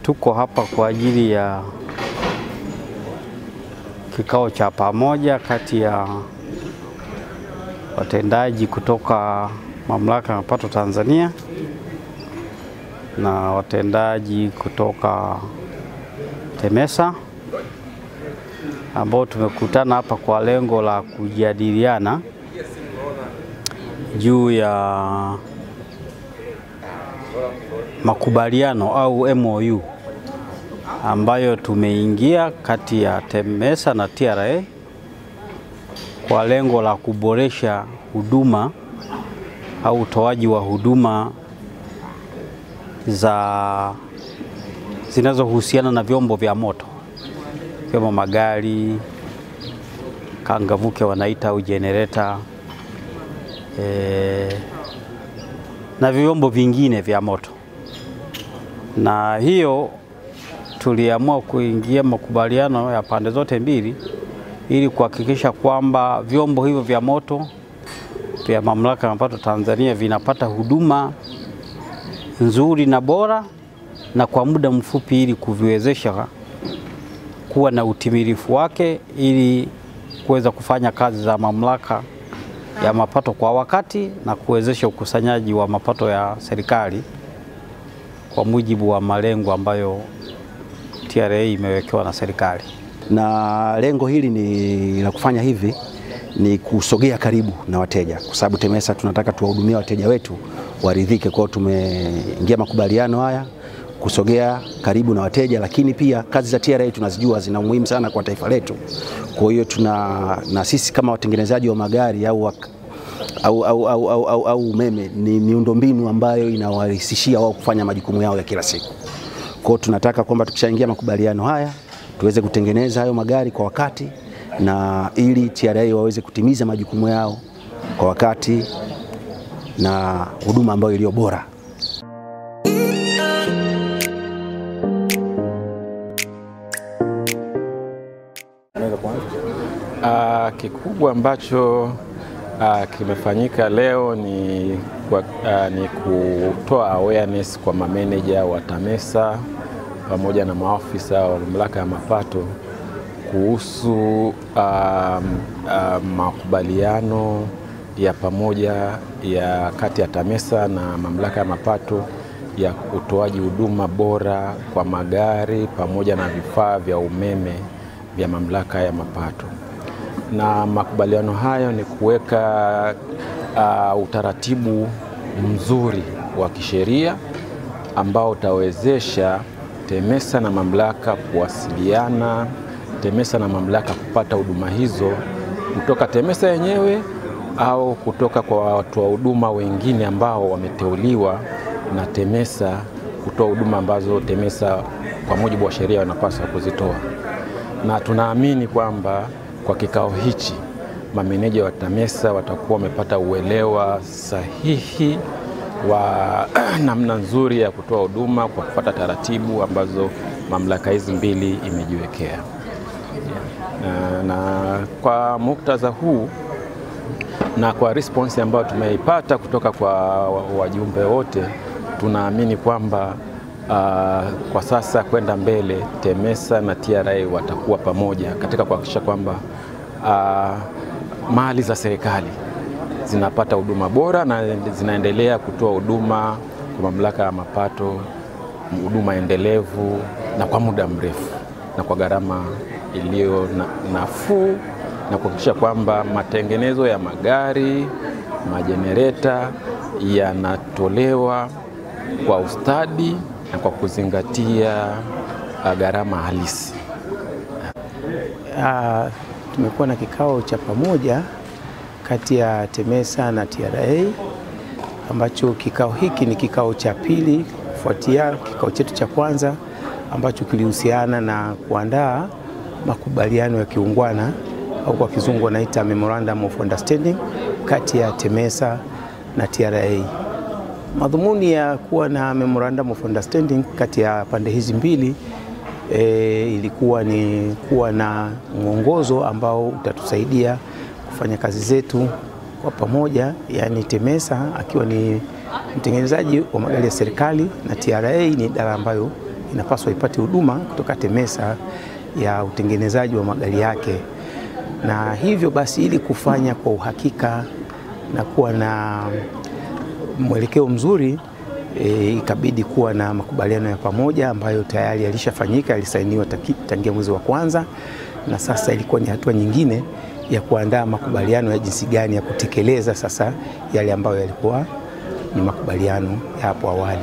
tuko hapa kwa ajili ya kikao cha pamoja kati ya watendaji kutoka Mamlaka ya Mapato Tanzania na watendaji kutoka TEMESA ambao tumekutana hapa kwa lengo la kujadiliana juu ya makubaliano au MOU ambayo tumeingia kati ya TEMESA na TRA kwa lengo la kuboresha huduma au utoaji wa huduma za zinazohusiana na vyombo vya moto ikiwemo magari, kangavuke wanaita au jenereta e, na vyombo vingine vya moto. Na hiyo tuliamua kuingia makubaliano ya pande zote mbili ili kuhakikisha kwamba vyombo hivyo vya moto vya Mamlaka ya Mapato Tanzania vinapata huduma nzuri na bora na kwa muda mfupi ili kuviwezesha kuwa na utimilifu wake ili kuweza kufanya kazi za mamlaka ya mapato kwa wakati na kuwezesha ukusanyaji wa mapato ya serikali kwa mujibu wa malengo ambayo TRA imewekewa na serikali. Na lengo hili ni la kufanya hivi ni kusogea karibu na wateja, kwa sababu TEMESA tunataka tuwahudumie wateja wetu waridhike. Kwa hiyo tumeingia makubaliano haya kusogea karibu na wateja, lakini pia kazi za TRA tunazijua zina umuhimu sana kwa taifa letu. Kwa hiyo tuna na sisi kama watengenezaji wa magari au, au, au, au, au, au, au umeme ni miundombinu ambayo inawarahisishia wao kufanya majukumu yao ya kila siku. Kwa hiyo tunataka kwamba tukishaingia makubaliano haya tuweze kutengeneza hayo magari kwa wakati na ili TRA waweze kutimiza majukumu yao kwa wakati na huduma ambayo iliyo bora. Uh, kikubwa ambacho uh, kimefanyika leo ni, kwa, uh, ni kutoa awareness kwa mameneja wa TAMESA pamoja na maafisa wa mamlaka ya mapato kuhusu uh, uh, makubaliano ya pamoja ya kati ya TAMESA na mamlaka ya mapato ya utoaji huduma bora kwa magari pamoja na vifaa vya umeme vya mamlaka ya mapato. Na makubaliano hayo ni kuweka uh, utaratibu mzuri wa kisheria ambao utawezesha TEMESA na mamlaka kuwasiliana, TEMESA na mamlaka kupata huduma hizo kutoka TEMESA yenyewe au kutoka kwa watoa huduma wengine ambao wameteuliwa na TEMESA kutoa huduma ambazo TEMESA kwa mujibu wa sheria wanapaswa kuzitoa. Na tunaamini kwamba kwa kikao hichi mameneja wa TAMESA watakuwa wamepata uelewa sahihi wa namna nzuri ya kutoa huduma kwa kufuata taratibu ambazo mamlaka hizi mbili imejiwekea. Na, na kwa muktadha huu na kwa response ambayo tumeipata kutoka kwa wajumbe wote, tunaamini kwamba uh, kwa sasa kwenda mbele TEMESA na TRA watakuwa pamoja katika kuhakikisha kwamba uh, mali za serikali zinapata huduma bora na zinaendelea kutoa huduma kwa mamlaka ya mapato, huduma endelevu na kwa muda mrefu na kwa gharama iliyo na, nafuu na kuhakikisha kwamba matengenezo ya magari, majenereta yanatolewa kwa ustadi na kwa kuzingatia gharama halisi. Uh, tumekuwa na kikao cha pamoja kati ya TEMESA na TRA ambacho kikao hiki ni kikao cha pili kufuatia kikao chetu cha kwanza ambacho kilihusiana na kuandaa makubaliano ya kiungwana au kwa kizungu wanaita Memorandum of Understanding kati ya TEMESA na TRA. Madhumuni ya kuwa na Memorandum of Understanding kati ya pande hizi mbili e, ilikuwa ni kuwa na mwongozo ambao utatusaidia kufanya kazi zetu kwa pamoja, yaani TEMESA akiwa ni mtengenezaji wa magari ya serikali na TRA ni idara ambayo inapaswa ipate huduma kutoka TEMESA ya utengenezaji wa magari yake, na hivyo basi, ili kufanya kwa uhakika na kuwa na mwelekeo mzuri e, ikabidi kuwa na makubaliano ya pamoja ambayo tayari yalishafanyika, yalisainiwa tangia mwezi wa kwanza, na sasa ilikuwa ni hatua nyingine ya kuandaa makubaliano ya jinsi gani ya kutekeleza sasa yale ambayo yalikuwa ni makubaliano ya hapo awali.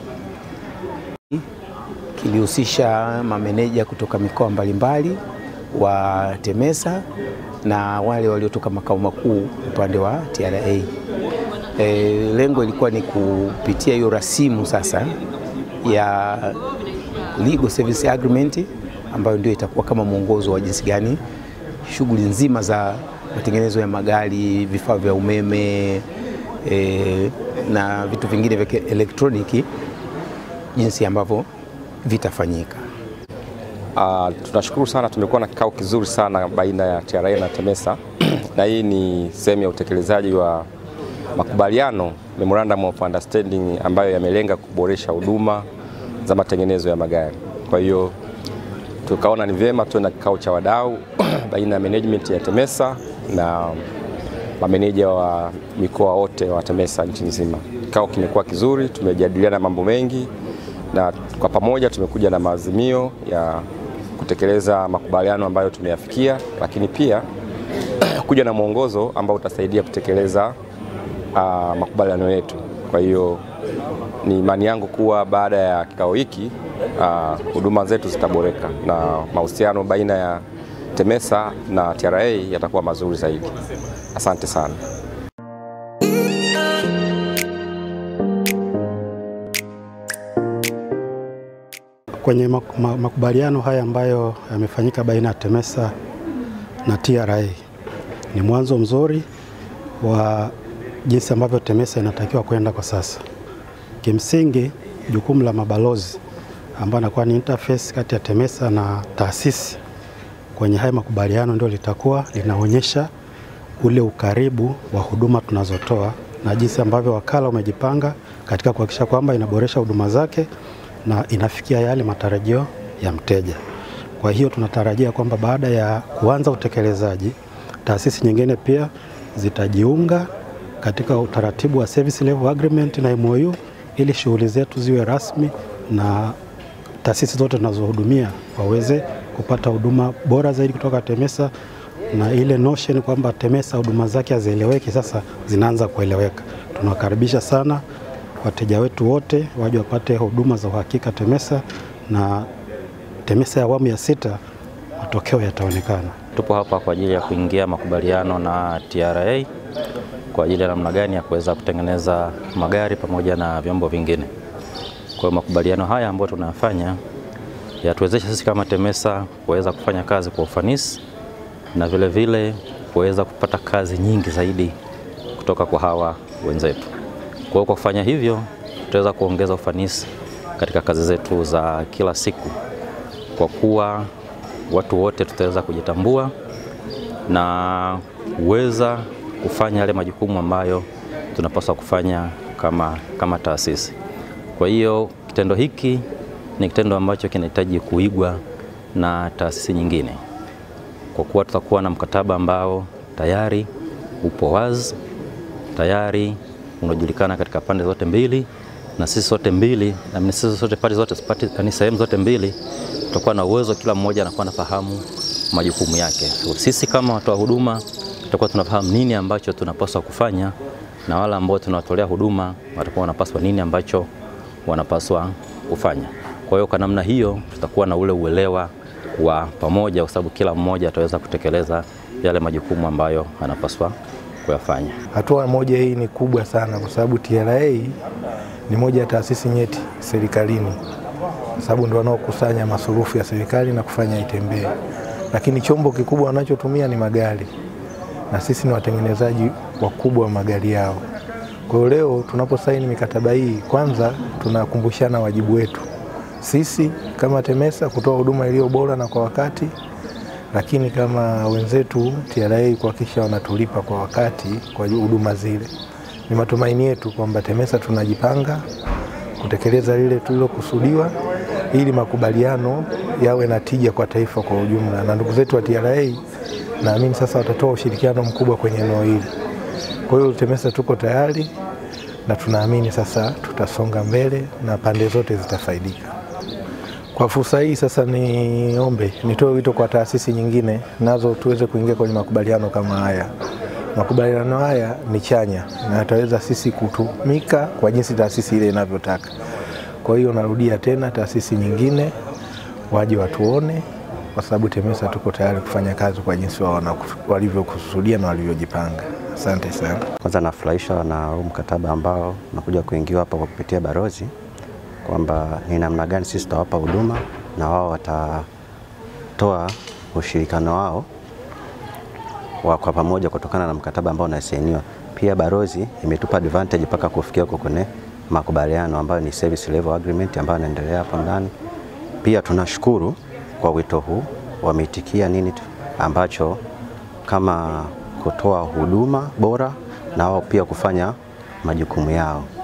Kilihusisha mameneja kutoka mikoa mbalimbali wa TEMESA na wale waliotoka makao makuu upande wa TRA. E, lengo ilikuwa ni kupitia hiyo rasimu sasa ya Legal Service Agreement ambayo ndio itakuwa kama mwongozo wa jinsi gani shughuli nzima za matengenezo ya magari, vifaa vya umeme e, na vitu vingine vya elektroniki jinsi ambavyo vitafanyika. Uh, tunashukuru sana, tumekuwa na kikao kizuri sana baina ya TRA na TEMESA na hii ni sehemu ya utekelezaji wa makubaliano memorandum of understanding ambayo yamelenga kuboresha huduma za matengenezo ya magari. Kwa hiyo tukaona ni vyema tuwe na kikao cha wadau baina ya management ya TEMESA na mameneja wa mikoa wote wa TEMESA nchi nzima. Kikao kimekuwa kizuri, tumejadiliana mambo mengi na kwa pamoja tumekuja na maazimio ya kutekeleza makubaliano ambayo tumeyafikia, lakini pia kuja na mwongozo ambao utasaidia kutekeleza uh, makubaliano yetu. Kwa hiyo ni imani yangu kuwa baada ya kikao hiki huduma uh, zetu zitaboreka na mahusiano baina ya TEMESA na TRA yatakuwa mazuri zaidi. Asante sana. Kwenye makubaliano haya ambayo yamefanyika baina ya TEMESA na TRA ni mwanzo mzuri wa jinsi ambavyo TEMESA inatakiwa kwenda kwa sasa. Kimsingi, jukumu la mabalozi ambao anakuwa ni interface kati ya TEMESA na taasisi kwenye haya makubaliano ndio litakuwa linaonyesha ule ukaribu wa huduma tunazotoa na jinsi ambavyo wakala umejipanga katika kuhakikisha kwamba inaboresha huduma zake na inafikia yale matarajio ya mteja. Kwa hiyo tunatarajia kwamba baada ya kuanza utekelezaji, taasisi nyingine pia zitajiunga katika utaratibu wa service level agreement na MOU ili shughuli zetu ziwe rasmi na taasisi zote tunazohudumia waweze kupata huduma bora zaidi kutoka TEMESA na ile notion kwamba TEMESA huduma zake hazieleweki sasa zinaanza kueleweka. Tunawakaribisha sana wateja wetu wote waje wapate huduma za uhakika TEMESA na TEMESA ya awamu ya sita, matokeo yataonekana. Tupo hapa kwa ajili ya kuingia makubaliano na TRA kwa ajili ya namna gani ya kuweza kutengeneza magari pamoja na vyombo vingine. Kwa hiyo makubaliano haya ambayo tunayafanya yatuwezesha sisi kama TEMESA kuweza kufanya kazi kwa ufanisi na vile vile kuweza kupata kazi nyingi zaidi kutoka kwa hawa wenzetu. Kwa hiyo kwa kufanya hivyo tutaweza kuongeza ufanisi katika kazi zetu za kila siku, kwa kuwa watu wote tutaweza kujitambua na kuweza kufanya yale majukumu ambayo tunapaswa kufanya kama, kama taasisi. Kwa hiyo kitendo hiki ni kitendo ambacho kinahitaji kuigwa na taasisi nyingine, kwa kuwa tutakuwa na mkataba ambao tayari upo wazi, tayari unajulikana katika pande zote mbili, na sisi sote mbili na sisi sote pande zote ni sehemu zote mbili, tutakuwa na uwezo, kila mmoja anakuwa anafahamu majukumu yake. So, sisi kama watoa huduma tutakuwa tunafahamu nini ambacho tunapaswa kufanya na wale ambao tunawatolea huduma watakuwa wanapaswa nini ambacho wanapaswa kufanya. Kwa hiyo kwa namna hiyo tutakuwa na ule uelewa wa pamoja, kwa sababu kila mmoja ataweza kutekeleza yale majukumu ambayo anapaswa kuyafanya. Hatua moja hii ni kubwa sana, kwa sababu TRA ni moja ya taasisi nyeti serikalini, kwa sababu ndio wanaokusanya masurufu ya serikali na kufanya itembee, lakini chombo kikubwa wanachotumia ni magari na sisi ni watengenezaji wakubwa wa magari yao. Kwa hiyo leo tunaposaini mikataba hii, kwanza tunakumbushana wajibu wetu sisi kama TEMESA kutoa huduma iliyo bora na kwa wakati, lakini kama wenzetu TRA kuhakikisha wanatulipa kwa wakati kwa huduma zile. Ni matumaini yetu kwamba TEMESA tunajipanga kutekeleza lile tulilokusudiwa ili makubaliano yawe na tija kwa taifa kwa ujumla, na ndugu zetu wa TRA naamini sasa watatoa ushirikiano mkubwa kwenye eneo hili. Kwa hiyo TEMESA tuko tayari na tunaamini sasa tutasonga mbele na pande zote zitafaidika. Kwa fursa hii sasa, niombe nitoe wito kwa taasisi nyingine nazo tuweze kuingia kwenye makubaliano kama haya. Makubaliano haya ni chanya na yataweza sisi kutumika kwa jinsi taasisi ile inavyotaka. Kwa hiyo narudia tena, taasisi nyingine waje watuone, kwa sababu TEMESA tuko tayari kufanya kazi kwa jinsi wao walivyokusudia na walivyojipanga. Asante sana. Kwanza nafurahishwa na huu mkataba ambao unakuja kuingiwa hapa kwa kupitia barozi, kwamba ni namna gani sisi tutawapa huduma na wao watatoa ushirikiano wao wa kwa pamoja kutokana na mkataba ambao unasainiwa. Pia barozi imetupa advantage mpaka kufikia huko kwenye makubaliano ambayo ni service level agreement ambayo inaendelea hapo ndani. Pia tunashukuru kwa wito huu, wameitikia nini tu ambacho kama kutoa huduma bora na wao pia kufanya majukumu yao.